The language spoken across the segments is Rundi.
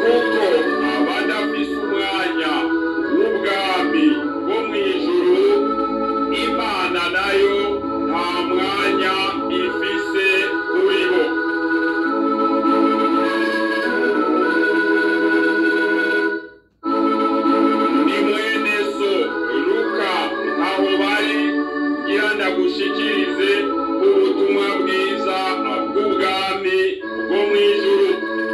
kuko abadafise umwanya w'ubwami bwo mu ijuru imana nayo nta mwanya ifise kuri bo ni mwene so luka aho bari ngira ndagushikirize ubutumwa bwiza bw'ubwami bwo mu ijuru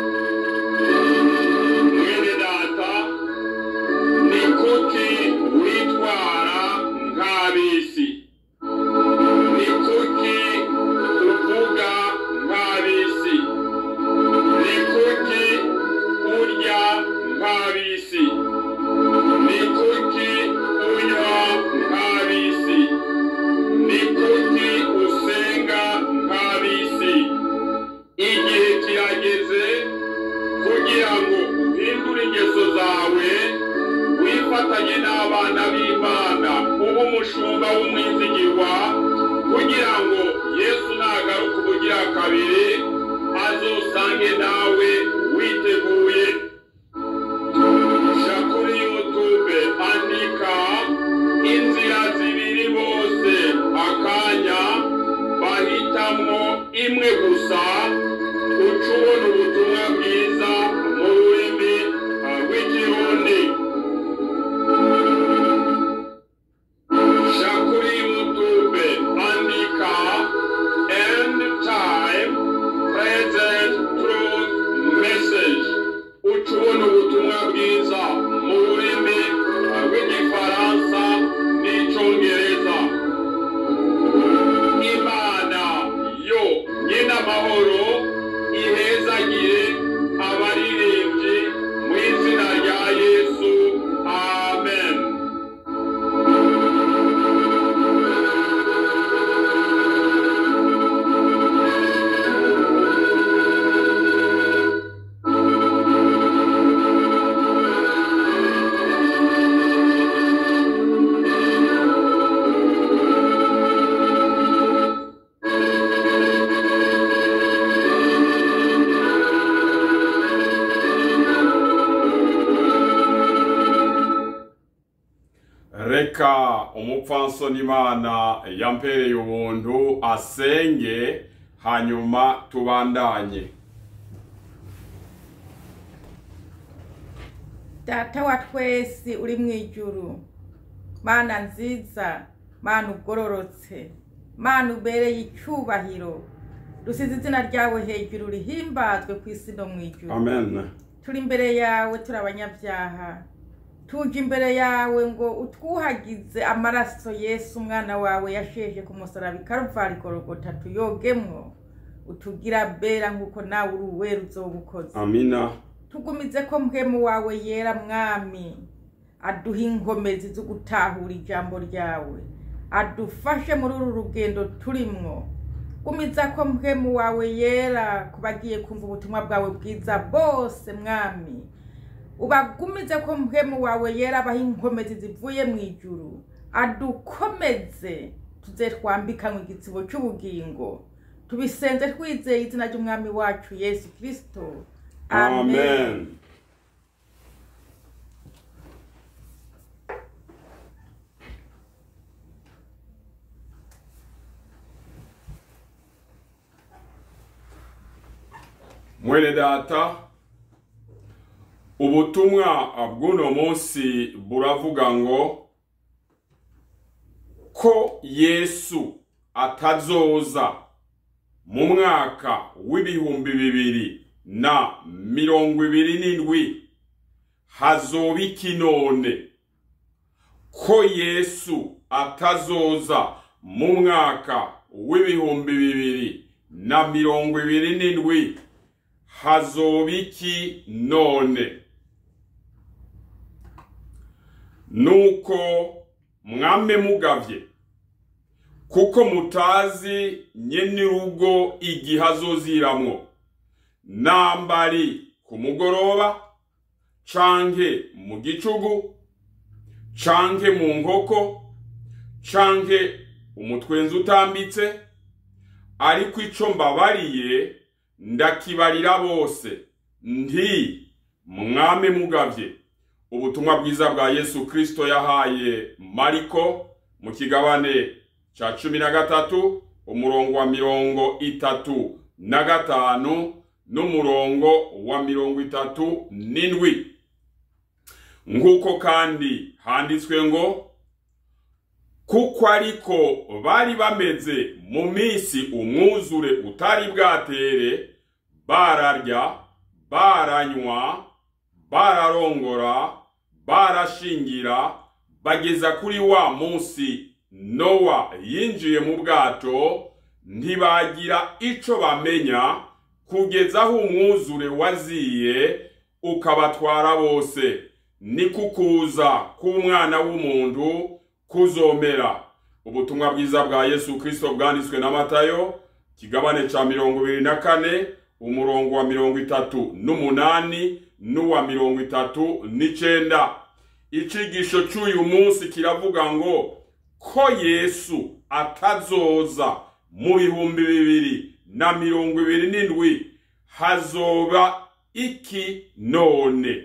mwene data ni kuki witwara nk'ab'isi ni kuki uvuga nk'ab'isi ni kuki urya nk'ab'isi ni kuki unywa nk'ab'isi ni kuki usenga nk'ab'isi igihe kirageze kugira ngo uhindure ingeso zawe wifatanye n'abana b'imana ube umushumba w'umwizigirwa kugira ngo yesu nagaruka ubugira kabiri azosange nawe witeguye sha kuri youtube andika inzira zibiri bose akanya bahitamwo imwe gusa uca ubona ubutumwa bwiza mu rurimi rw'ikirundi sha kuri youtube andika end time present truth message uca ubona ubutumwa bwiza mu rurimi rw'igifaransa n'icyongereza imana yo nyina amahoro ihezagire abaririmbyi mu izina rya yesu amen reka umupfansoni imana yampereye ubuntu asenge hanyuma tubandanye data wa twese uri mu ijuru mana nziza mana ugororotse mana ubereye icyubahiro dusize izina ryawe hejuru rihimbazwe ku isi no mu ijuru amen turi imbere yawe turi abanyabyaha tuje imbere yawe ngo utwuhagize amaraso yesu umwana wawe yasheje ku musaraba ikaruvari korogota tuyogemwo utugira bera nk'uko nawe uri uwera uzoba ukoze amina tugumize ko mpwemu wawe yera mwami aduha inkomezi zo gutahura ijambo ryawe adufashe muri uru rugendo turimwo gumiza ko mpwemu wawe yera ku bagiye kumva ubutumwa bwawe bwiza bose mwami ubagumize ko mpwemu wawe yera abaha inkomezi zivuye mu ijuru adukomeze tuze twambikanywe igitsibo cy'ubugingo tubisenze twizeye izina ry'umwami wacu yesu kirisito amen mwene data ubutumwa bw'uno munsi buravuga ngo ko yesu atazoza mu mwaka w'ibihumbi bibiri na mirongo ibiri n'indwi hazoba iki none ko yesu atazoza mu mwaka w'ibihumbi bibiri na mirongo ibiri n'indwi hazoba iki none nuko mwame mugavye kuko mutazi nyenurugo igihe azoziramwo nambari ku mugoroba canke mu gicugu canke mu nkoko canke umutwenzi utambitse ariko ico mbabariye ndakibarira bose nti mwame mugavye ubutumwa bwiza bwa yesu kristo yahaye mariko mu kigabane ca cumi na gatatu umurongo wa mirongo itatu na gatanu n'umurongo wa mirongo itatu n'indwi nk'uko kandi handitswe ngo kuko ariko bari bameze mu minsi umwuzure utari bwatere bararya baranywa bararongora barashingira bageza kuri wa munsi nowa yinjiye mu bwato ntibagira ico bamenya kugeza aho umwuzure waziye ukabatwara bose ni kukuza k'umwana w'umuntu kuzomera ubutumwa bwiza bwa yesu kristo bwanditswe na matayo kigabane ca mirongo ibiri na kane umurongo wa mirongo itatu n'umunani n'uwa mirongo itatu n'icenda icigisho c'uyu munsi kiravuga ngo ko yesu atazoza mu bihumbi bibiri na mirongo ibiri n'indwi hazoba iki none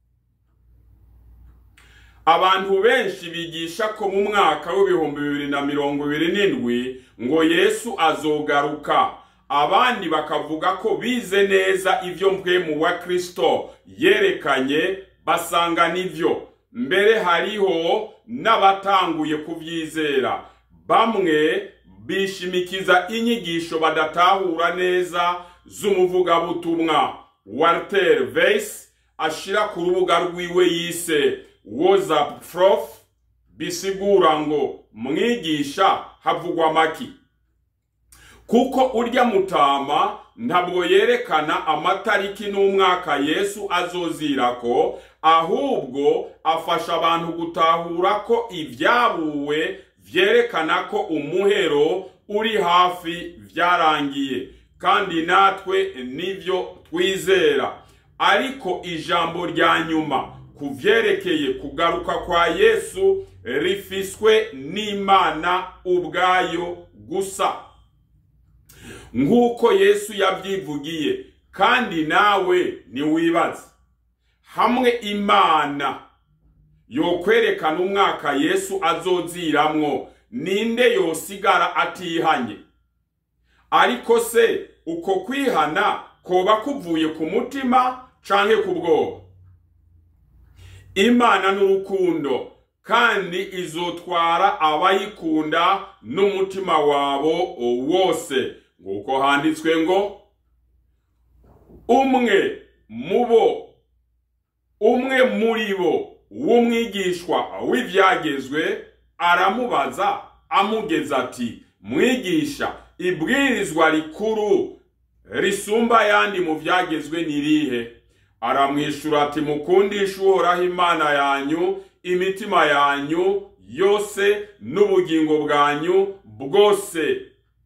abantu benshi bigisha ko mu mwaka w'ibihumbi bibiri na mirongo ibiri n'indwi ngo yesu azogaruka abandi bakavuga ko bize neza ibyo mpwemu wa kristo yerekanye basanga nivyo mbere hariho n'abatanguye kuvyizera bamwe bishimikiza inyigisho badatahura neza z'umuvugabutumwa walter Weiss ashira ku rubuga rwiwe yise whatsapp prof bisigura ngo mwigisha havugwa maki kuko urya mutama ntabwo yerekana amatariki n'umwaka yesu azozirako ahubwo afasha abantu gutahura ko ibyabuwe vyerekana ko umuhero uri hafi vyarangiye kandi natwe nivyo twizera ariko ijambo rya nyuma ku vyerekeye kugaruka kwa yesu rifiswe n'imana ubwayo gusa nk'uko yesu yabyivugiye kandi nawe ntiwibaze hamwe imana yokwerekana umwaka yesu azoziramwo ninde yosigara atihanye ariko se uko kwihana koba kuvuye ku mutima canke ku bwoba imana n'urukundo kandi izotwara abayikunda n'umutima wabo wose nguko handitswe ngo umwe mubo umwe muri bo w'umwigishwa w'ibyagezwe aramubaza amugeza ati mwigisha ibwirizwa rikuru risumba ayandi mu byagezwe ni rihe aramwishyura ati mukundishe uhoraho imana yanyu imitima yanyu yose n'ubugingo bwanyu bwose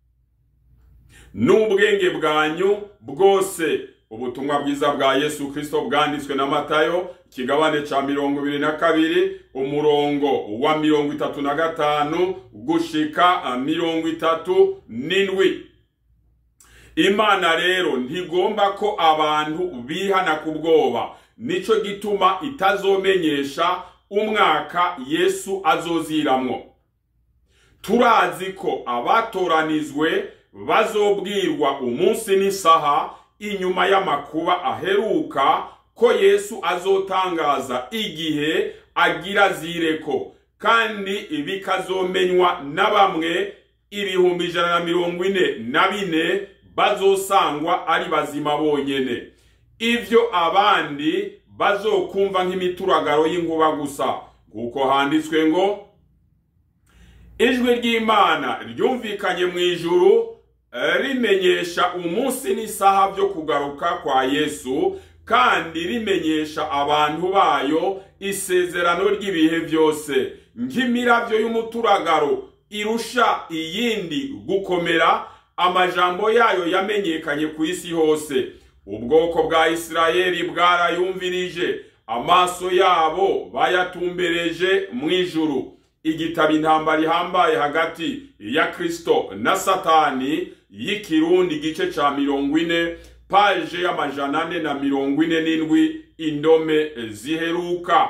n'ubwenge bwanyu bwose ubutumwa bwiza bwa yesu kirisito bwanditswe na matayo ikigabane cya mirongo ibiri na kabiri umurongo wa mirongo itatu na gatanu gushika mirongo itatu n'indwi imana rero ntigomba ko abantu bihana ku bwoba nicyo gituma itazomenyesha umwaka yesu azoziramwo turazi ko abatoranizwe bazobwirwa umunsi n'isaha inyuma y'amakuba aheruka ko yesu azotangaza igihe agira zireko kandi bikazomenywa na bamwe ibihumbi ijana na mirongo ine na bine bazosangwa ari bazima bonyene ivyo abandi bazokumva nk'imituragaro y'inkuba gusa kuko handitswe ngo ijwi ry'imana ryumvikanye mu ijuru rimenyesha umunsi n'isaha byo kugaruka kwa yesu kandi rimenyesha abantu bayo isezerano ry'ibihe byose nk'imirabyo y'umuturagaro irusha iyindi gukomera amajambo yayo yamenyekanye ku isi hose ubwoko bwa isirayeli bwarayumvirije amaso yabo bayatumbereje mu ijuru igitabo intambara ihambaye hagati ya kristo na satani y'ikirundi igice ca mirongo ine paje y'amajana ane na mirongo ine n'indwi indome ziheruka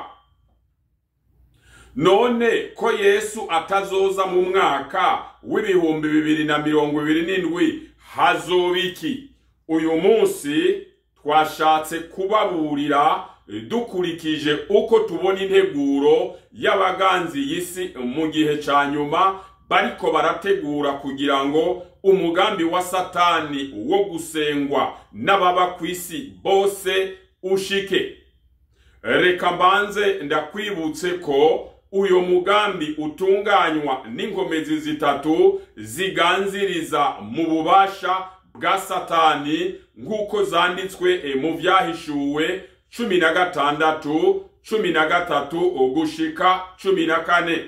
none ko yesu atazoza mu mwaka w'ibihumbi bibiri na mirongo ibiri n'indwi hazoba iki uyu munsi twashatse kubaburira dukurikije uko tubona integuro y'abaganzi y'isi mu gihe ca nyuma bariko barategura kugira ngo umugambi wa satani wo gusengwa n'ababa ku isi bose ushike reka mbanze ndakwibutse ko uyo mugambi utunganywa n'inkomezi zitatu ziganziriza mu bubasha bwa satani nk'uko zanditswe mu vyahishuwe cumi na gatandatu cumi na gatatu gushika cumi na kane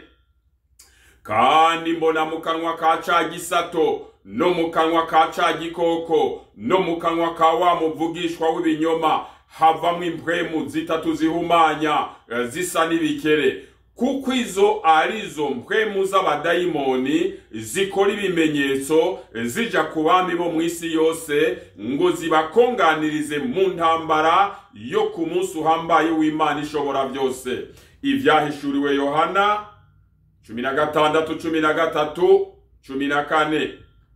kandi mbona mu kanwa ka ca gisato no mu kanwa ka ca gikoko no mu kanwa ka wa muvugishwa w'ibinyoma havamwo impwemu zitatu zihumanya zisa n'ibikere kuko izo arizo mpwemu z'abadayimoni zikora ibimenyetso zija ku bami bo mu isi yose ngo zibakonganirize mu ntambara yo ku munsi uhambaye w'imana ishobora byose ivyahishuriwe yohana cumi na gatandatu cumi na gatatu cumi na kane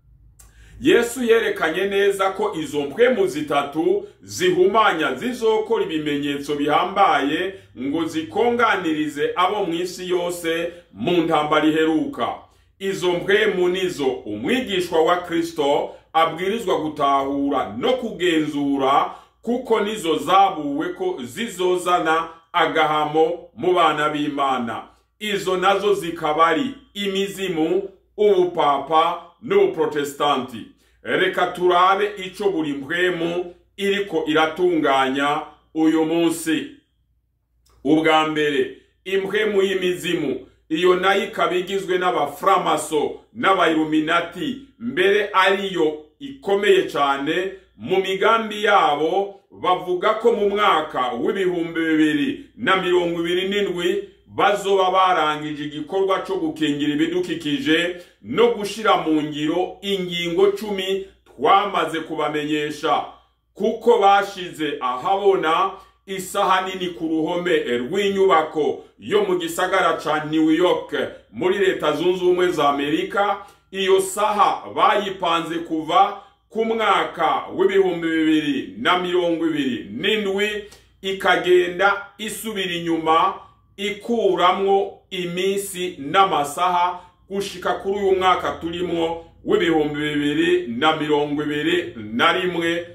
yesu yerekanye neza ko izo mpwemu zitatu zihumanya zizokora ibimenyetso bihambaye ngo zikonganirize abo mu isi yose mu ntambara iheruka izo mpwemu nizo umwigishwa wa kristo abwirizwa gutahura no kugenzura kuko nizo zabuwe ko zizozana agahamo mu bana b'imana izo nazo zikaba ari imizimu ubupapa n'ubuprotestanti reka turabe ico buri mpwemu iriko iratunganya uyu munsi ubwa mbere impwemu y'imizimu iyo nayo ikaba igizwe n'abaframaso n'abayiluminati mbere ariyo ikomeye cyane mu migambi yabo bavuga ko mu mwaka w'ibihumbi bibiri na mirongo ibiri n'indwi bazoba barangije igikorwa cyo gukingira ibidukikije no gushira mu ngiro ingingo cumi twamaze kubamenyesha kuko bashize ahabona isaha nini ku ruhome rw'inyubako yo mu gisagara ca New York muri leta zunze ubumwe za Amerika iyo saha bayipanze kuva ku mwaka w'ibihumbi bibiri na mirongo ibiri n'indwi ikagenda isubira inyuma ikuramwo iminsi n'amasaha gushika kuri uyu mwaka turimwo w'ibihumbi bibiri na mirongo ibiri na rimwe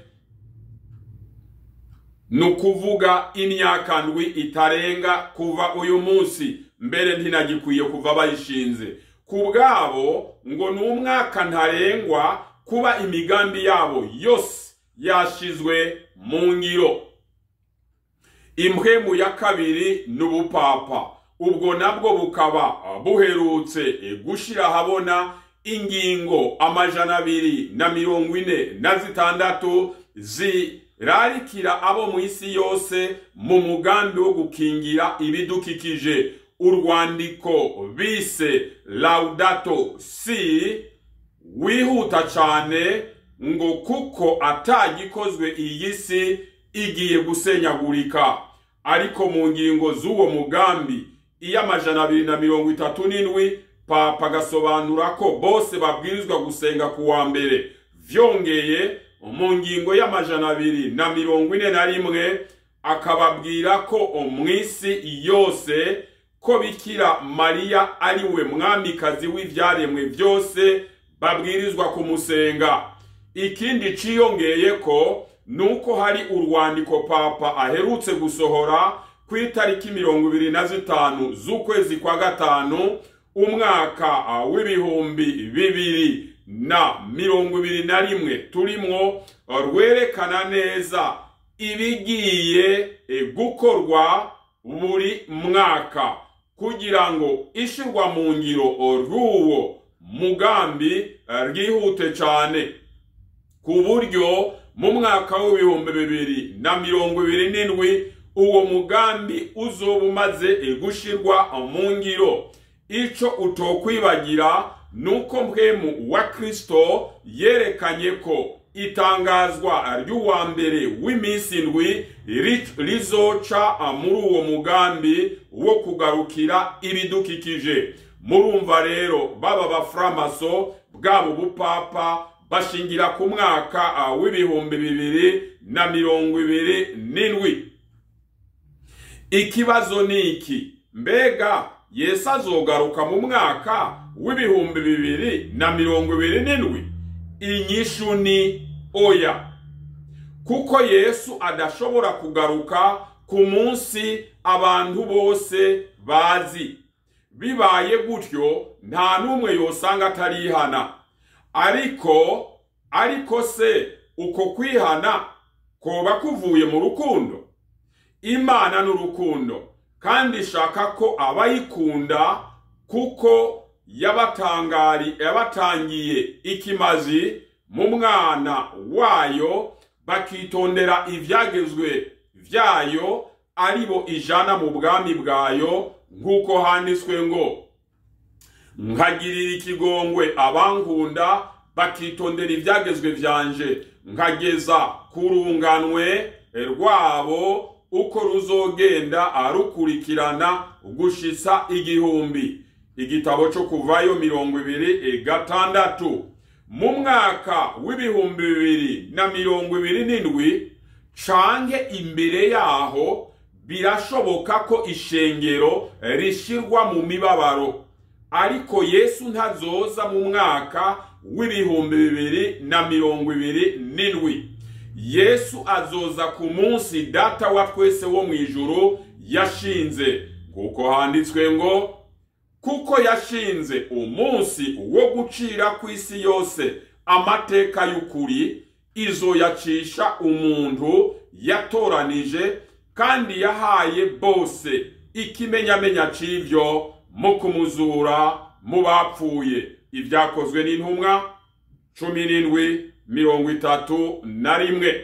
ni ukuvuga imyaka ndwi itarenga kuva uyu munsi mbere ntinagikwiye kuva bayishinze ku bwabo ngo ni umwaka ntarengwa kuba imigambi yabo yose yashizwe mu ngiro impwemu ya kabiri ni ubupapa ubwo nabwo bukaba buherutse gushira ahabona ingingo amajana abiri na mirongo ine na zitandatu zirarikira abo mu isi yose mu mugambi wo gukingira ibidukikije urwandiko bise laudato si wihuta cyane ngo kuko atagikozwe iyi si igiye gusenyagurika ariko mu ngingo z'uwo mugambi iy'amajana abiri na mirongo itatu n'indwi papa agasobanura ko bose babwirizwa gusenga ku wa mbere vyongeye mu ngingo y'amajana abiri na mirongo ine na rimwe akababwira ko mu isi yose ko bikira mariya ari we mwamikazi w'ivyaremwe byose babwirizwa kumusenga ikindi ciyongeye ko nuko hari urwandiko papa aherutse gusohora ku itariki mirongo ibiri na zitanu z'ukwezi kwa gatanu umwaka w'ibihumbi bibiri na mirongo ibiri na rimwe turimwo rwerekana neza ibigiye gukorwa buri mwaka kugira ngo ishirwa mu ngiro rw'uwo mugambi rwihute cyane ku buryo mu mwaka w'ibihumbi bibiri na mirongo ibiri n'indwi uwo mugambi uzoba umaze gushirwa mu ngiro ico utokwibagira nuko mpwemu wa kristo yerekanye ko itangazwa ry'uwa mbere w'iminsi indwi rizoca muri uwo mugambi wo kugarukira ibidukikije murumva rero baba baframaso bwabo bupapa bashingira ku mwaka w'ibihumbi bibiri na mirongo ibiri n'indwi ikibazo ni iki mbega yesu azogaruka mu mwaka w'ibihumbi bibiri na mirongo ibiri n'indwi inyishu ni oya kuko yesu adashobora kugaruka ku munsi abantu bose bazi bibaye gutyo nta n'umwe yosanga atarihana ariko ariko se uko kwihana koba kuvuye mu rukundo imana n'urukundo kandi ishaka ko abayikunda kuko yabatangari yabatangiye ikimazi mu mwana wayo bakitondera ibyagezwe byayo ari bo ijana mu bwami bwayo nk'uko handitswe ngo nkagirira ikigongwe abankunda bakitondera ibyagezwe byanje nkageza ku runganwe rwabo uko ruzogenda arukurikirana gushitsa igihumbi igitabo cyo kuvayo mirongo ibiri gatandatu mu mwaka w'ibihumbi bibiri na mirongo ibiri n'indwi canke imbere yaho birashoboka ko ishengero rishirwa mu mibabaro ariko yesu ntazoza mu mwaka w'ibihumbi bibiri na mirongo ibiri n'indwi yesu azoza ku munsi data wa twese wo mu ijuru yashinze kuko handitswe ngo kuko yashinze umunsi wo gucira ku isi yose amateka y'ukuri izo yacisha umuntu yatoranije kandi yahaye bose ikimenyamenya c'ivyo mu kumuzura mu bapfuye ibyakozwe n'intumwa cumi n'indwi mirongo itatu na rimwe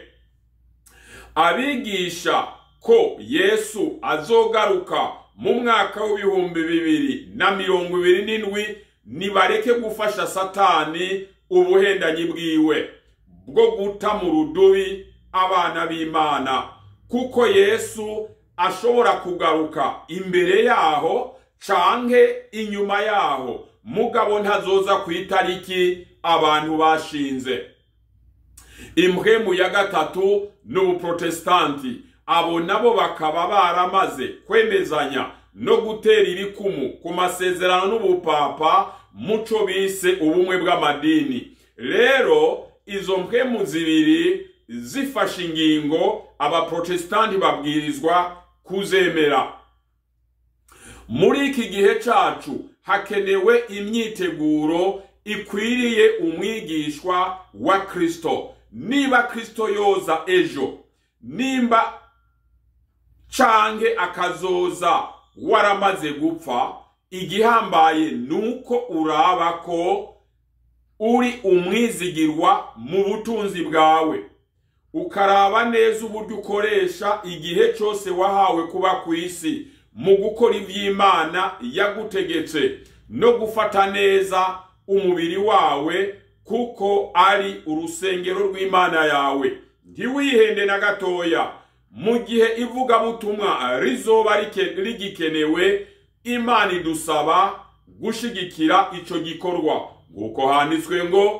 abigisha ko yesu azogaruka mu mwaka w'ibihumbi bibiri na mirongo ibiri n'indwi nibareke gufasha satani ubuhendanyi bwiwe bwo guta mu rudubi abana b'imana kuko yesu ashobora kugaruka imbere yaho canke inyuma yaho mugabo ntazoza ku itariki abantu bashinze impwemu ya gatatu ni ubuprotestanti abo nabo bakaba baramaze kwemezanya no gutera ibikumu ku masezerano n'ubupapa muco bise ubumwe bw'amadini rero izo mpwemu zibiri zifashe ingingo abaprotestanti babwirizwa kuzemera muri iki gihe cacu hakenewe imyiteguro ikwiriye umwigishwa wa kristo niba kristo yoza ejo nimba canke akazoza waramaze gupfa igihambaye nuko uraba ko uri umwizigirwa mu butunzi bwawe ukaraba neza uburyo ukoresha igihe cyose wahawe kuba ku isi mu gukora iby'imana yagutegetse no gufata neza umubiri wawe kuko ari urusengero rw'imana yawe ntiwihende na gatoya mu gihe ivugabutumwa rizoba rigikenewe imana idusaba gushigikira icyo gikorwa nk'uko handitswe ngo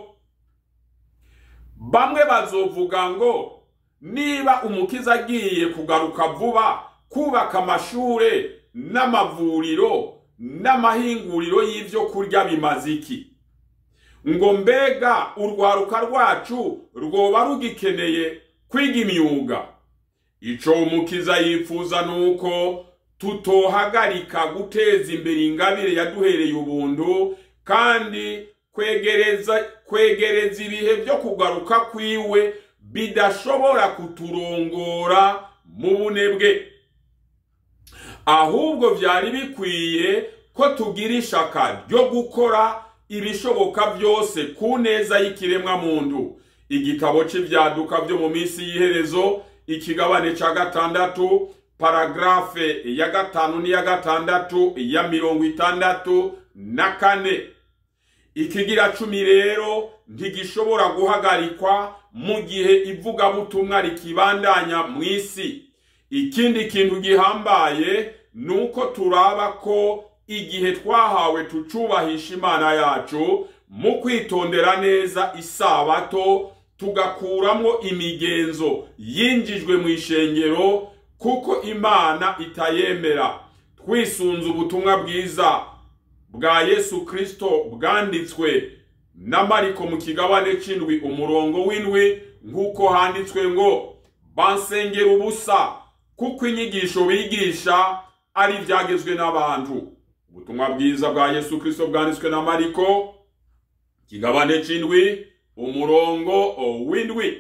bamwe bazovuga ngo niba umukiza agiye kugaruka vuba kubaka amashure n'amavuriro n'amahinguriro y'ibyo kurya bimaze iki ngo mbega urwaruka rwacu rwoba rugikeneye kwiga imyuga icyo umukiza yifuza ni uko tutohagarika guteza imbere ingabire yaduhereye ubuntu kandi kwegereza kwegereza ibihe byo kugaruka kwiwe bidashobora kuturongora mu bunebwe ahubwo byari bikwiye ko tugira ishaka ryo gukora ibishoboka byose ku neza y'ikiremwa muntu igitabo cy'ibyaduka byo mu minsi y'iherezo ikigabane cya gatandatu paragarafe ya gatanu n'iya gatandatu ya mirongo itandatu na kane ikigira cumi rero ntigishobora guhagarikwa mu gihe ivugabutumwa rikibandanya mu isi ikindi kintu gihambaye ni uko turaba ko igihe twahawe tucubahisha imana yacu mu kwitondera neza isabato tugakuramo imigenzo yinjijwe mu ishengero kuko imana itayemera twisunze ubutumwa bwiza bwa yesu kirisito bwanditswe na mariko mu kigabane c'indwi umurongo w'indwi nk'uko handitswe ngo bansengera ubusa kuko inyigisho bigisha ari ibyagezwe n'abantu ubutumwa bwiza bwa yesu kirisito bwanditswe na mariko kigabane c'indwi umurongo w'indwi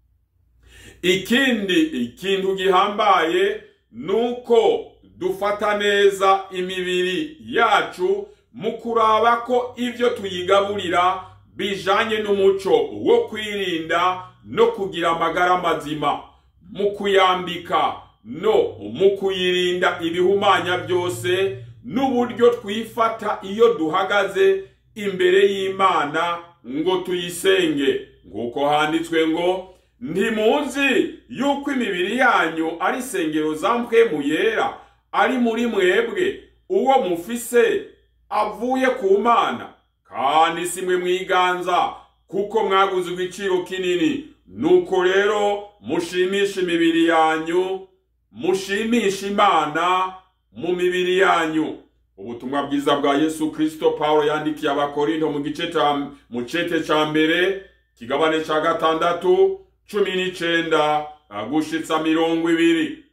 ikindi ikintu gihambaye ni uko dufata neza imibiri yacu mu kuraba ko ibyo tuyigaburira bijanye n'umuco wo kwirinda no kugira amagara mazima mu kuyambika no mu kuyirinda ibihumanya byose n'uburyo twifata iyo duhagaze imbere y'imana ngo tuyisenge nk'uko handitswe ngo ntimuzi yuko imibiri yanyu ari isengero za mpwemu yera ari muri mwebwe uwo mufise avuye ku mana kandi si mwe mwiganza kuko mwaguze igiciro kinini nuko rero mushimisha imibiri yanyu mushimisha imana mu mibiri yanyu ubutumwa bwiza bwa yesu kirisito paul yandikiye abakorinto mu gice mu cete ca mbere kigabane ca gatandatu cumi n'icenda gushitsa mirongo ibiri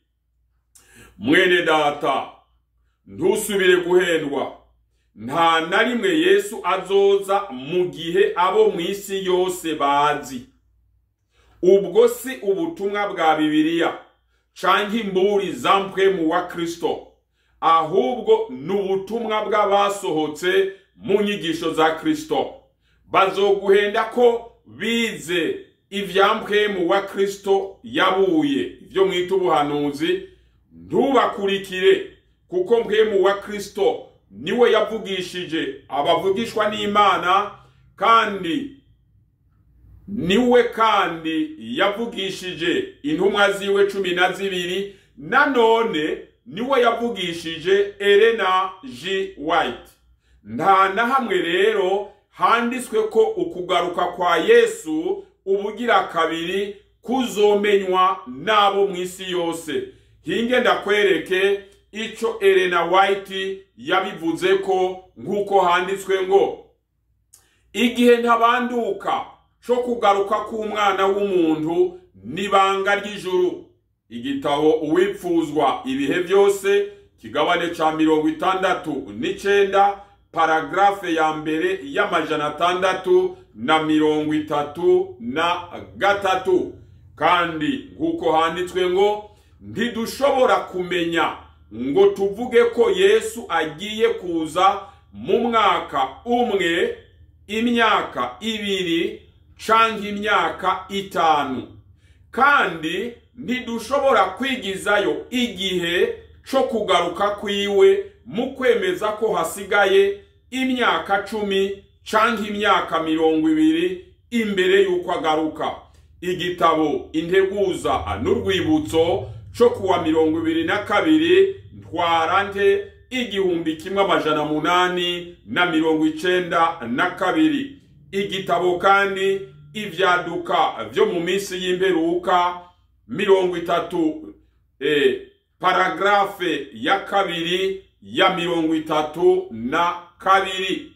mwene data ntusubire guhendwa nta na rimwe yesu azoza mu gihe abo mu isi yose bazi ubwo si ubutumwa bwa bibiliya canke imburi za mpwemu wa kristo ahubwo ni ubutumwa bw'abasohotse mu nyigisho za kristo bazoguhenda ko bize ivya mpwemu wa kristo yabuye ivyo mwita ubuhanuzi ntubakurikire kuko mpwemu wa kristo niwe yavugishije abavugishwa n'imana kandi niwe kandi yavugishije intumwa ziwe cumi na zibiri nanone niwe yavugishije Elena G White nta na hamwe rero handitswe ko ukugaruka kwa Yesu ubugira kabiri kuzomenywa n'abo mu isi yose hinge ndakwereke ico Elena White yabivuze ko nk'uko handitswe ngo igihe ntabanduka co kugaruka k'umwana w'umuntu n'ibanga ry'ijuru igitabo uwipfuzwa ibihe byose kigabane ca mirongo itandatu n'icenda paragrafe ya mbere y'amajana atandatu na mirongo itatu na gatatu kandi nk'uko handitswe ngo ntidushobora kumenya ngo tuvuge ko yesu agiye kuza mu mwaka umwe imyaka ibiri canke imyaka itanu kandi ntidushobora kwigizayo igihe co kugaruka kwiwe mu kwemeza ko hasigaye imyaka cumi canke imyaka mirongo ibiri imbere y'uko agaruka igitabo integuza n'urwibutso co kuwa mirongo ibiri na kabiri ntwarante igihumbi kimwe amajana munani na mirongo icenda na kabiri igitabo kandi ivyaduka vyo mu minsi y'imperuka mirongo itatu eh, paragrafe ya kabiri ya mirongo itatu na kabiri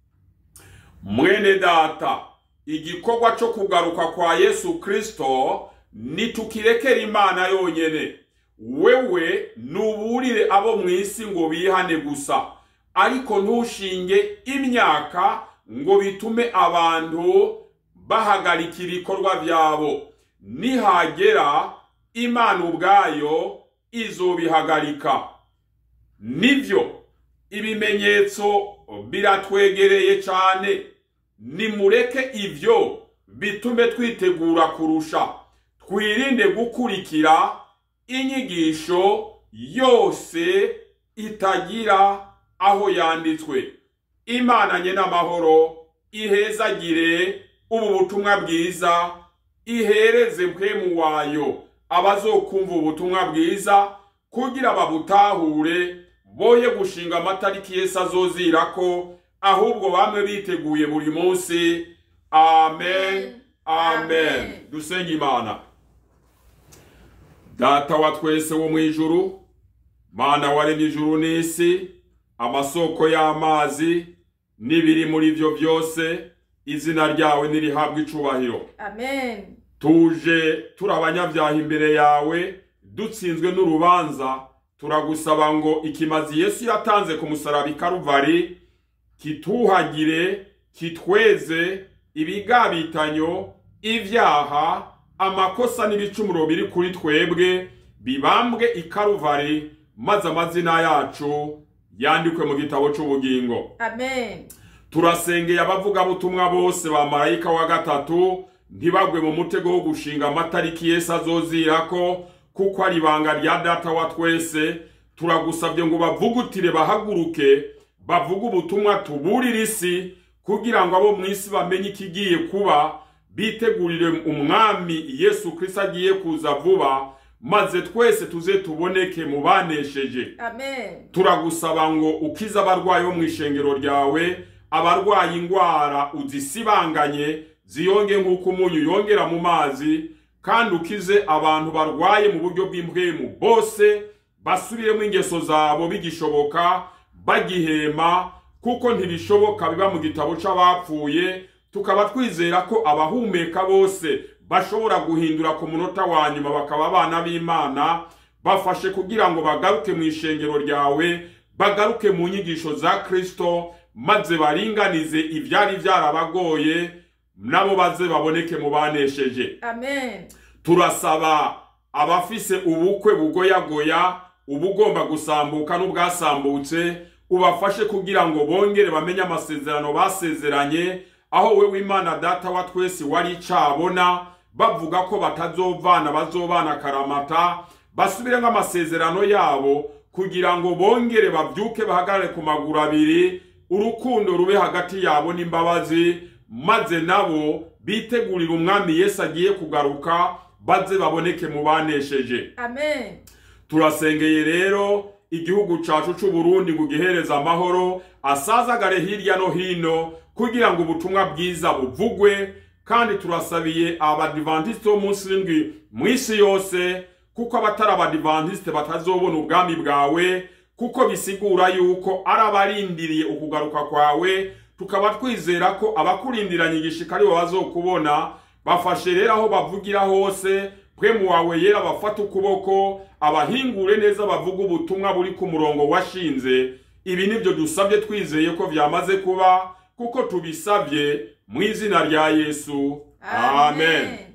mwene data igikorwa co kugaruka kwa yesu kristo nitukirekera imana yonyene wewe nuburire abo mu isi ngo bihane gusa ariko ntushinge imyaka ngo bitume abantu bahagarika ibikorwa byabo nihagera imana ubwayo izobihagarika nibyo ibimenyetso biratwegereye cyane nimureke ibyo bitume twitegura kurusha twirinde gukurikira inyigisho yose itagira aho yanditswe imana nye n'amahoro ihezagire ubu butumwa bwiza ihereze mpwemu wayo abazokumva ubutumwa bwiza kugira babutahure boye gushinga amatariki yesu azozirako ahubwo bamwe biteguye buri munsi amen amen Amen. dusenge imana data wa twese wo mu ijuru mana waremye ijuru n'isi amasoko y'amazi n'ibiri muri byo byose izina ryawe nirihabwa icubahiro amen tuje turi abanyabyaha imbere yawe dutsinzwe n'urubanza turagusaba ngo ikimazi yesu yatanze ku musaraba i karuvari kituhagire kitweze ibigabitanyo ibyaha amakosa n'ibicumuro biri kuri twebwe bibambwe i karuvari maze amazina yacu yandikwe mu gitabo cy'ubugingo amen turasengeye abavugabutumwa bose ba marayika wa gatatu ntibagwe mu mutego wo gushinga amatariki yesu azozirako kuko ari ibanga rya data wa twese turagusabye ngo bavugutire bahaguruke bavuge ubutumwa tuburire isi kugira ngo abo mu isi bamenye ikigiye kuba bitegurire umwami yesu kirisito agiye kuza vuba maze twese tuze tuboneke mu banesheje amen turagusaba ngo ukize abarwayi bo mu ishengero ryawe abarwaye indwara uzisibanganye ziyonge nk'uko umunyu yongera mu mazi kandi ukize abantu barwaye mu buryo bw'impwemu bose basubiremo ingeso zabo bigishoboka bagihema kuko ntibishoboka biba mu gitabo c'abapfuye tukaba twizera ko abahumeka bose bashobora guhindura ku munota wa nyuma bakaba abana b'imana bafashe kugira ngo bagaruke mu ishengero ryawe bagaruke mu nyigisho za kristo maze baringanize ibyari byarabagoye nabo baze baboneke mu banesheje amen turasaba abafise ubukwe bugoyagoya ubugomba gusambuka n'ubwasambutse ubafashe kugira ngo bongere bamenye amasezerano basezeranye aho we w'imana data wa twese wari icabona bavuga ko batazovana bazobana karamata basubiremo amasezerano yabo kugira ngo bongere babyuke bahagarare ku maguru abiri urukundo rube hagati yabo n'imbabazi maze nabo bitegurire umwami yesu agiye kugaruka baze baboneke mu banesheje amen turasengeye rero igihugu cacu c'u Burundi ngo gihereze amahoro asazagare hirya no hino kugira ngo ubutumwa bwiza buvugwe kandi turasabiye abadivantisite bo munsi w'indwi mu isi yose kuko abatari abadivantisite batazobona ubwami bwawe kuko bisigura yuko ari abarindiriye ukugaruka kwawe tukaba twizera ko abakurindiranye igishika aribo bazokubona bafashe rero aho bavugira hose mpwemu wawe yera bafata ukuboko abahingure neza bavuga ubutumwa buri ku murongo washinze ibi nibyo dusabye twizeye ko byamaze kuba kuko tubisabye mu izina rya yesu amen. amen